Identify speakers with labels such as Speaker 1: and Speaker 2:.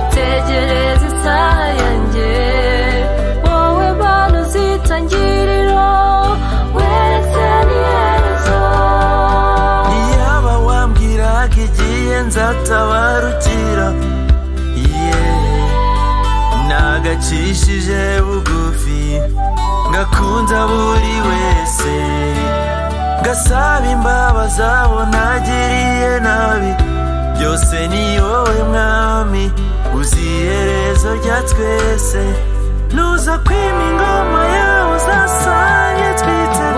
Speaker 1: tegereza isaha yanjye wowe mana uzitangiriro weretse n'iherezo
Speaker 2: iyaba wambwiraga igihe nzatabarukira yeee nagacishije bugufi ngakunze buri wese ngasaba imbabazi abo nagiriye nabi byose ni wowe mwami uzi iherezo rya twese nuza kwima ingoma yawe uzasange twite